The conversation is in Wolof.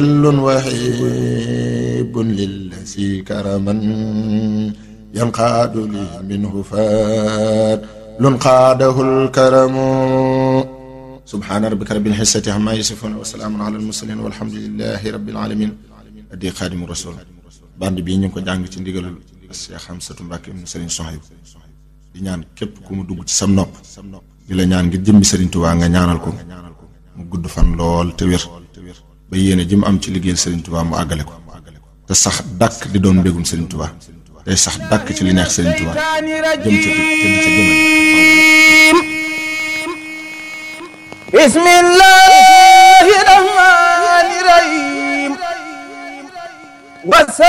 وهيب للذي كرما ينقاد لي منه فات قاده الكرم سبحان ربك رب العزة عما يصفون وسلام على المرسلين والحمد لله رب العالمين addi xaadimu rasul band bii ñu ngi ko jàng ci ndigalul Cheikh Hamsatu Mbàkke mu Sëriñ Sohaybu di ñaan képp ku mu dugg ci sam nopp di la ñaan ngir jëmmi Sëriñ Tuubaa nga ñaanal ko mu gudd fan lool te wér ba yéene ji mu am ci liggéeyal Sëriñ Tuubaa mu àggale ko te sax dàkk di doon mbégum Sëriñ Tuubaa tey sax dàkk ci li neex Sëriñ Tuubaa jëm ca te di ca jëmale bismillahi rahmani rahim